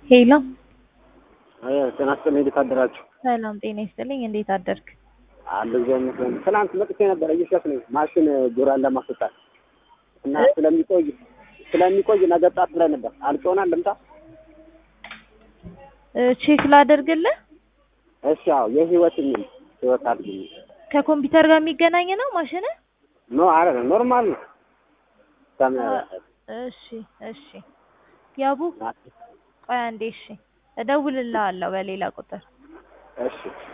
ሄሎ ጤና ይስጥልኝ። እንዴት አደራችሁ? ሰላም ጤና ይስጥልኝ። እንዴት አደርክ? አለ እግዚአብሔር ይመስገን። ትናንት መጥቼ ነበር እየሸጥ ነኝ ማሽን ጎራን ለማስወጣት እና ስለሚቆይ ስለሚቆይ ነገ ጣት ላይ ነበር አልጮናል ልምጣ። እ ቼክ ላደርግልህ። እሺ አዎ የህይወት የሚል ህይወት አድርግኝ። ከኮምፒውተር ጋር የሚገናኝ ነው ማሽን? ኖ አረ ኖርማል ነው። ሰም እሺ እሺ። ያቡ ቆይ አንዴ እሺ፣ እደውልልሃለሁ በሌላ ቁጥር እሺ